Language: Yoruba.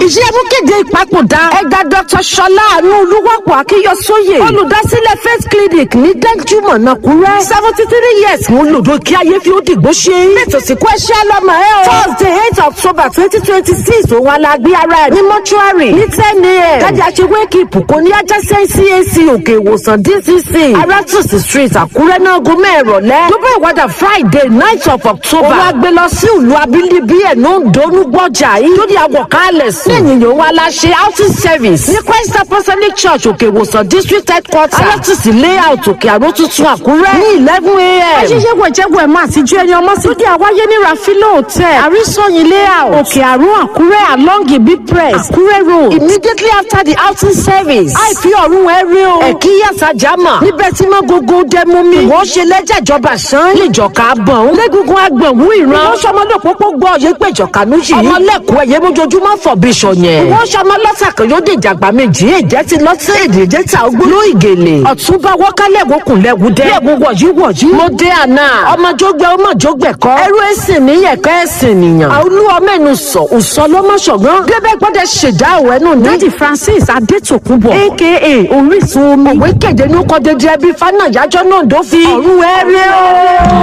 iṣẹ́ mú kéde ìpapòdà ẹ̀dá dr ṣọlá àánú olúwàpọ̀ akíyọsóyè olùdásílẹ̀ faith clinic ní dẹ́júmọ̀ nàkúrẹ́ seventy three years ń lòdò kí ayé fi ó dìgbò ṣe ètò ìsìnkú ẹ̀ṣẹ́ lọ́mọ ẹ̀ o thursday eight october twenty twenty six òun alágbé ara ẹ̀ ní mọ́ṣúárì ní ten a.m. kájà ṣe wake up kò ní ajásẹ́ cac òkè ìwòsàn dcc arátùsì street àkúrẹ́ náà gómẹ̀ ìrọ̀lẹ́ gbogbo ìwádà friday night of october òun àgbẹ̀ lọ sí ìlú abínibí ẹ̀ ló ń donú gbọ́jà yìí lórí àwọ̀kálẹ̀ sùn lẹ́yìn yòówó aláṣẹ outing service ní christ apostolic church òkè ìwòsàn district headquarter arátùsì layout òkè àrò tuntun àkúrẹ́ ní eleven a.m. ṣíṣe wẹ̀jẹ̀wẹ̀ máa ti ju ẹni ọmọ sí. lóde àwáyé ní rafilo hotel àrísọyìn layout òkè àrùn àkúrẹ́ along ibi press àkúrẹ́ road. immediately after the outing service. àìfi ọ̀run ẹ rí o. ẹ̀kí yàtà jámà. níbẹ̀ tí mọ́ gógó dẹ́mu mi. wọ́n ṣe lẹ́jà ìjọba sàn. níjọ̀ka bọ̀n. lẹ́gungun agbọ̀nwú ìran. wọ́n ṣọmọdé òpópó gbọ́ ọ̀yẹ́ pé ìjọ̀ka ló yìí. ọmọlẹ́kùn ẹ̀yẹ mójoojúmọ́ fọ̀ bí sọ̀yẹn. wọ́n ṣọmọ lọ́sàkàn yóò dé ìjàgbá méjì. èjẹ́ ti lọ sí èdè èjẹ́ ta ogbó ló ìgèlè. ọ̀túnba wọ́kálẹ̀ wọ́kùn lẹ́wùdẹ́. lẹ́wù wọ̀yí wọ̀yí. mo dé àná. ọmọjọgbẹ ọmọjọgbẹ kọ. ẹrú ẹsìn níyẹ̀kẹ́ ẹsìn nìyàn. àwùlú ọmọ ẹnu sọ òsọ lọmọṣọgbọn. débẹ̀ gbọ́dọ̀ ṣèdá òwe nù ní. dadi francis adetokunbo aka orísun omi. òwe kéde ní kọ́ dédé ẹbí fánà yájọ́ náà dó fi. ọ̀run ẹ̀rẹ́ o.